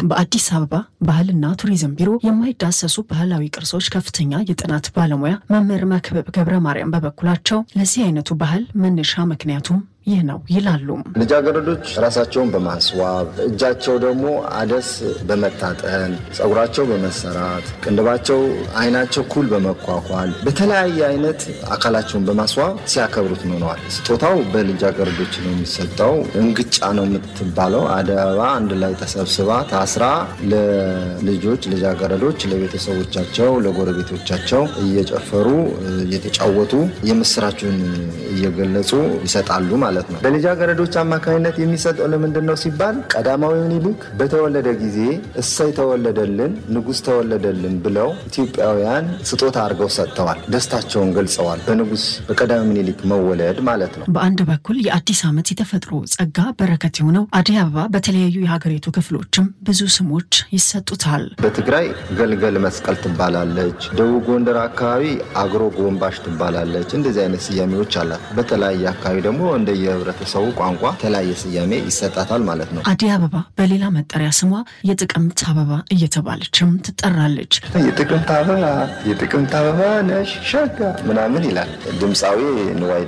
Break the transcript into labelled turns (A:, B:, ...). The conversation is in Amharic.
A: በአዲስ አበባ ባህልና ቱሪዝም ቢሮ የማይዳሰሱ ባህላዊ ቅርሶች ከፍተኛ የጥናት ባለሙያ መምህር መክብብ ገብረ ማርያም በበኩላቸው ለዚህ አይነቱ ባህል መነሻ ምክንያቱም ይህ ነው ይላሉ።
B: ልጃገረዶች ራሳቸውን በማስዋብ እጃቸው ደግሞ አደስ በመታጠን ጸጉራቸው በመሰራት ቅንድባቸው፣ አይናቸው ኩል በመኳኳል በተለያየ አይነት አካላቸውን በማስዋብ ሲያከብሩት ኖረዋል። ስጦታው በልጃገረዶች ነው የሚሰጠው። እንግጫ ነው የምትባለው አደይ አበባ አንድ ላይ ተሰብስባ ታስራ ለልጆች ልጃገረዶች ለቤተሰቦቻቸው ለጎረቤቶቻቸው እየጨፈሩ እየተጫወቱ የምስራቹን እየገለጹ ይሰጣሉ ማለት ማለት ነው። በልጃገረዶች አማካኝነት የሚሰጠው ለምንድን ነው ሲባል ቀዳማዊ ምኒልክ በተወለደ ጊዜ እሰይ ተወለደልን ንጉሥ ተወለደልን ብለው ኢትዮጵያውያን ስጦታ አድርገው ሰጥተዋል። ደስታቸውን ገልጸዋል። በንጉሥ በቀዳማዊ ምኒልክ መወለድ ማለት ነው።
A: በአንድ በኩል የአዲስ ዓመት የተፈጥሮ ጸጋ በረከት የሆነው አደይ አበባ በተለያዩ የሀገሪቱ ክፍሎችም ብዙ ስሞች ይሰጡታል።
B: በትግራይ ገልገል መስቀል ትባላለች። ደቡብ ጎንደር አካባቢ አግሮ ጎንባሽ ትባላለች። እንደዚህ አይነት ስያሜዎች አላት። በተለያየ አካባቢ ደግሞ እንደ የህብረተሰቡ ቋንቋ የተለያየ ስያሜ ይሰጣታል ማለት ነው።
A: አደይ አበባ በሌላ መጠሪያ ስሟ የጥቅምት አበባ እየተባለችም ትጠራለች።
B: የጥቅምት አበባ የጥቅምት አበባ ነሽ ሸጋ ምናምን ይላል ድምፃዊ ንዋይ